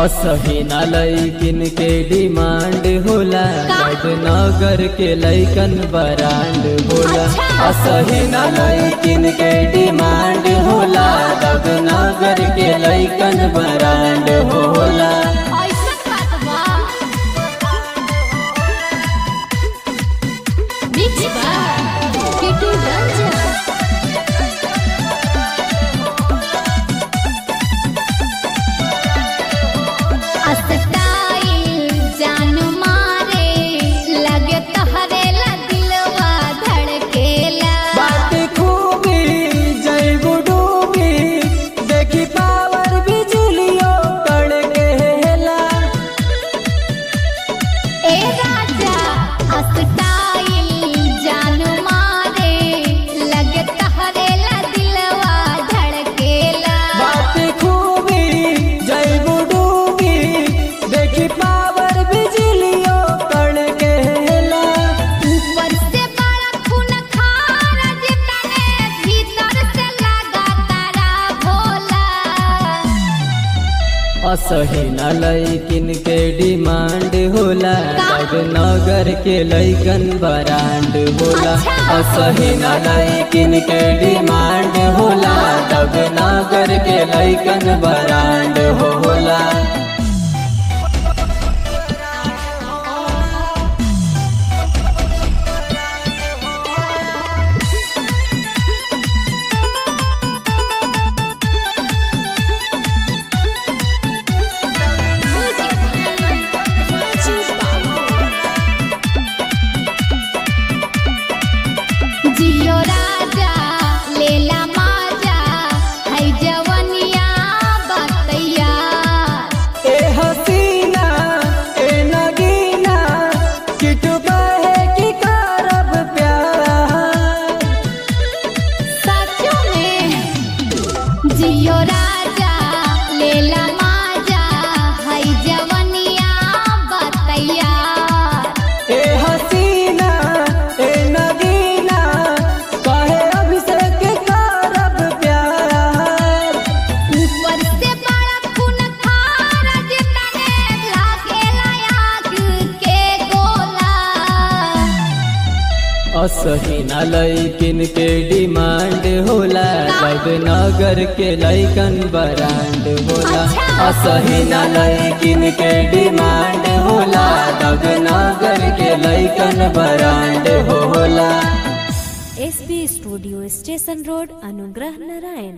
असही न लैकिन के डिमांड होला नगर के लैकन बरांड होला अच्छा। असही न लैकिन के डिमांड होला नगर के लैकन बरांड होला ऐसन बात बा मिक्स बा किटू रंजन अस्ताइल जान मारे लगे तहरे ला दिलवा धड़केला बात खूबी जैबू डूबी देखी पावर बिजलियों कड़के हेला ए राजा अस्ताइल जान मारे लगे तहरे ला दिलवा धड़केला बात खूबी जैबू डूबी देखी पावर बिजलियों कड़के हेला ऊपर से बड़ा खून खारा जितने भीतर से लगा तारा भोला असही न लैकिन के डिमांड होला नगर के लैकन बरांड होला अच्छा। असही न लैकिन के डिमांड होला नगर के लैकन बरांड होला जियो राजा लेला माजा है जवनिया बतैया ए हसीना ए नगीना किटु कहे कि करब प्यार सचो में जियो राजा लेला माजा है जवनिया बतैया ए हसीना ए नगीना कहे अभिषेक करब प्यार ऊपर से बड़ा खून खारा जितने लागेला आग के गोला असही न लैकिन के डिमांड होला जब नगर के लैकन बरांड होला अच्छा। असही न लैकिन के डिमांड होला जब नगर के लैकन बरांड होला एसबी स्टूडियो स्टेशन रोड अनुग्रह नारायण